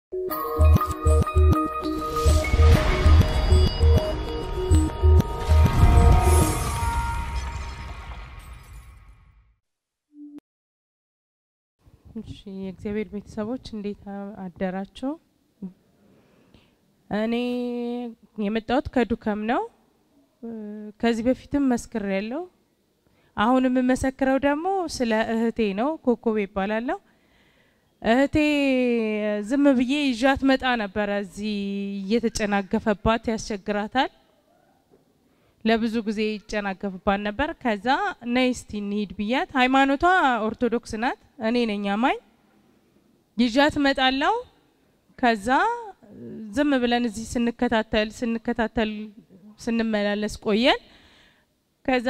እሺ የእግዚአብሔር ቤተሰቦች እንዴት አደራችሁ? እኔ የመጣሁት ከዱከም ነው። ከዚህ በፊትም መስክር ያለው አሁን የምመሰክረው ደግሞ ስለ እህቴ ነው። ኮኮቤ ይባላለሁ። እህቴ ዝም ብዬ ይዣት መጣ ነበረ። እዚህ እየተጨናገፈባት ያስቸግራታል። ለብዙ ጊዜ ይጨናገፍባት ነበር። ከዛ ነይ እስቲ እንሂድ ብያት፣ ሃይማኖቷ ኦርቶዶክስ ናት፣ እኔ ነኝ አማኝ። ይዣት መጣለው። ከዛ ዝም ብለን እዚህ ስንከታተል ስንከታተል ስንመላለስ ቆየን። ከዛ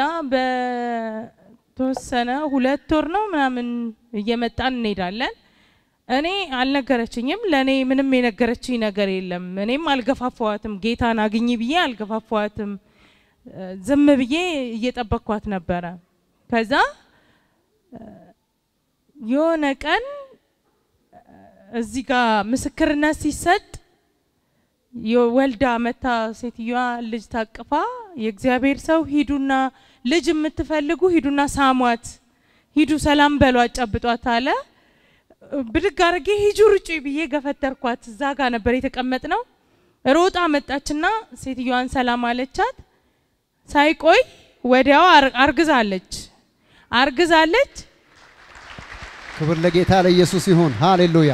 በተወሰነ ሁለት ወር ነው ምናምን እየመጣን እንሄዳለን። እኔ አልነገረችኝም። ለእኔ ምንም የነገረችኝ ነገር የለም። እኔም አልገፋፋዋትም። ጌታን አግኝ ብዬ አልገፋፋዋትም። ዝም ብዬ እየጠበቅኳት ነበረ። ከዛ የሆነ ቀን እዚህ ጋር ምስክርነት ሲሰጥ የወልዳ መታ ሴትዮዋ ልጅ ታቅፋ የእግዚአብሔር ሰው ሂዱና ልጅ የምትፈልጉ ሂዱና ሳሟት፣ ሂዱ ሰላም በሏ፣ አጨብጧት አለ። ብድግ አድርጌ ሂጁ ርጩ ብዬ ገፈተርኳት። እዛ ጋር ነበር የተቀመጥ ነው። ሮጣ መጣችና ሴትዮዋን ሰላም አለቻት። ሳይቆይ ወዲያው አርግዛለች አርግዛለች። ክብር ለጌታ ለኢየሱስ ይሁን። ሃሌሉያ።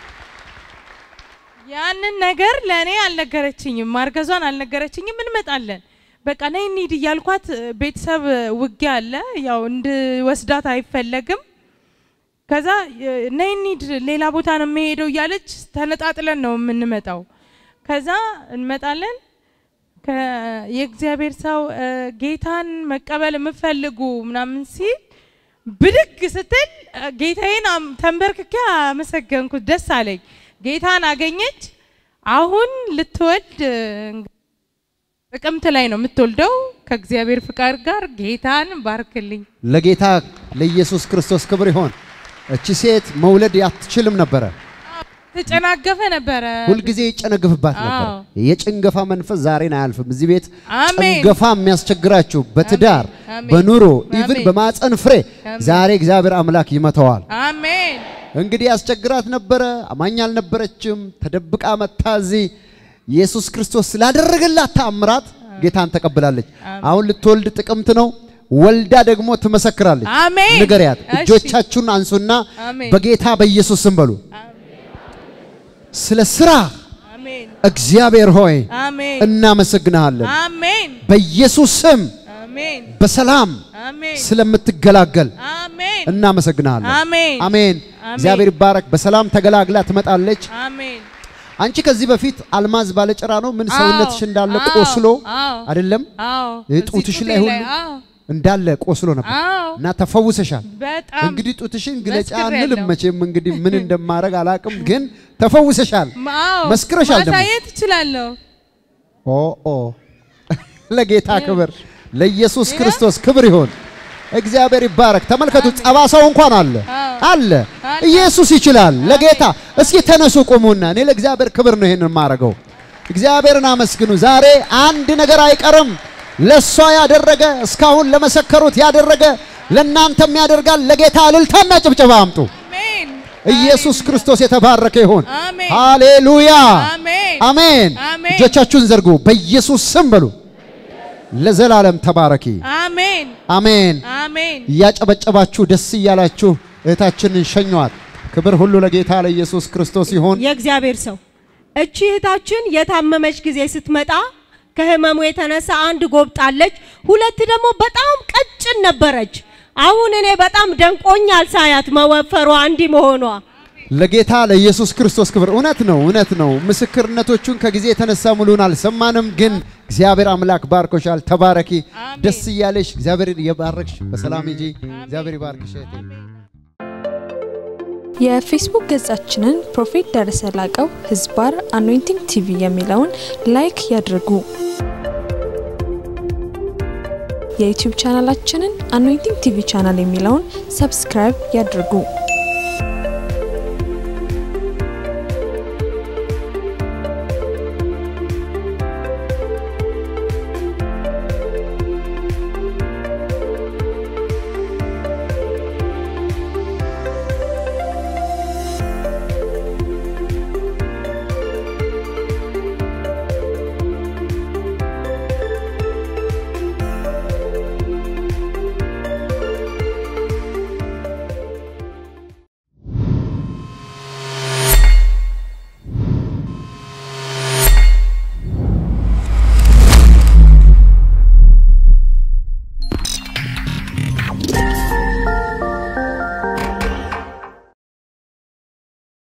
ያንን ነገር ለእኔ አልነገረችኝም፣ ማርገዟን አልነገረችኝም። እንመጣለን በቃ ነይ እንሂድ እያልኳት ቤተሰብ ውጊያ አለ፣ ያው እንድወስዳት አይፈለግም። ከዛ ነይ እንሂድ ሌላ ቦታ ነው የምሄደው እያለች ተነጣጥለን ነው የምንመጣው። ከዛ እንመጣለን የእግዚአብሔር ሰው ጌታን መቀበል የምፈልጉ ምናምን ሲል ብድግ ስትል ጌታዬን ተንበርክኬ አመሰገንኩት። ደስ አለኝ። ጌታን አገኘች። አሁን ልትወልድ ጥቅምት ላይ ነው የምትወልደው። ከእግዚአብሔር ፍቃድ ጋር ጌታን ባርክልኝ። ለጌታ ለኢየሱስ ክርስቶስ ክብር ይሆን። እቺ ሴት መውለድ አትችልም ነበረ። ተጨናገፈ ነበረ። ሁልጊዜ ይጨነግፍባት ነበር። አዎ። የጭንገፋ መንፈስ ዛሬን አያልፍም። እዚህ ቤት አሜን። ጭንገፋ የሚያስቸግራችሁ በትዳር አሜን። በኑሮ ኢቭን አሜን። በማፀን ፍሬ ዛሬ እግዚአብሔር አምላክ ይመተዋል። አሜን። እንግዲህ ያስቸግራት ነበረ። አማኝ አልነበረችም። ተደብቃ መታ እዚህ ኢየሱስ ክርስቶስ ስላደረገላት ተአምራት ጌታን ተቀብላለች። አሁን ልትወልድ ጥቅምት ነው። ወልዳ ደግሞ ትመሰክራለች። አሜን። ንገሪያት። እሺ። እጆቻችሁን አንሱና አሜን። በጌታ በኢየሱስ ስም በሉ። ስለ ስራ አሜን። እግዚአብሔር ሆይ አሜን። እናመሰግንሃለን። አሜን። በኢየሱስ ስም አሜን። በሰላም አሜን። ስለምትገላገል አሜን። እናመሰግንሃለን። አሜን። አሜን። አሜን። እግዚአብሔር ይባረክ። በሰላም ተገላግላ ትመጣለች። አሜን። አንቺ ከዚህ በፊት አልማዝ ባለጭራ ነው ምን ሰውነትሽ እንዳለ አዎ፣ ቆስሎ አዎ፣ አይደለም አዎ። ይህ እዚህ ጡትሽ ጡቴ ላይ ሁሉ አዎ፣ እንዳለ ቆስሎ ነበር አዎ። እና ተፈውሰሻል። በጣም እንግዲህ ጡትሽን ግለጫ መስክሬያለሁ። አንልም መቼም እንግዲህ ምን እንደማድረግ አላቅም፣ ግን ተፈውሰሻል። አዎ፣ መስክረሻል ደግሞ። ማሳየት እችላለሁ። ኦ ኦ ለጌታ ክብር ለኢየሱስ ይኸው። ክርስቶስ ክብር ይሆን። እግዚአብሔር ይባረክ። ተመልከቱ፣ አሜን። ጠባሳው እንኳን አለ አዎ። አለ። አለ። ኢየሱስ ይችላል። ለጌታ እስኪ ተነሱ ቁሙና፣ እኔ ለእግዚአብሔር ክብር ነው ይሄንን የማደርገው። እግዚአብሔርን አመስግኑ። ዛሬ አንድ ነገር አይቀርም። ለሷ ያደረገ እስካሁን ለመሰከሩት ያደረገ ለእናንተም ያደርጋል። ለጌታ እልልታና ጭብጨባ አምጡ። አሜን። ኢየሱስ ክርስቶስ የተባረከ ይሁን። አሜን። ሃሌሉያ አሜን። አሜን። አሜን። እጆቻችሁን ዘርጉ። በኢየሱስ ስም በሉ። ለዘላለም ተባረኪ። አሜን። አሜን። አሜን። እያጨበጨባችሁ ደስ እያላችሁ እህታችንን ሸኟት። ክብር ሁሉ ለጌታ ለኢየሱስ ክርስቶስ ይሁን። የእግዚአብሔር ሰው እቺ እህታችን የታመመች ጊዜ ስትመጣ ከህመሙ የተነሳ አንድ ጎብጣለች፣ ሁለት ደግሞ በጣም ቀጭን ነበረች። አሁን እኔ በጣም ደንቆኛል ሳያት መወፈሯ እንዲህ መሆኗ። ለጌታ ለኢየሱስ ክርስቶስ ክብር። እውነት ነው፣ እውነት ነው። ምስክርነቶቹን ከጊዜ የተነሳ ሙሉን አልሰማንም፣ ግን እግዚአብሔር አምላክ ባርኮሻል። ተባረኪ። አሜን። ደስ እያለሽ እግዚአብሔር የባረክሽ በሰላም ሂጂ። እግዚአብሔር ይባርክሽ እህቴ። የፌስቡክ ገጻችንን ፕሮፌት ደረሰ ላቀው ህዝባር አኖይንቲንግ ቲቪ የሚለውን ላይክ ያድርጉ። የዩቲዩብ ቻናላችንን አኖይንቲንግ ቲቪ ቻናል የሚለውን ሰብስክራይብ ያድርጉ።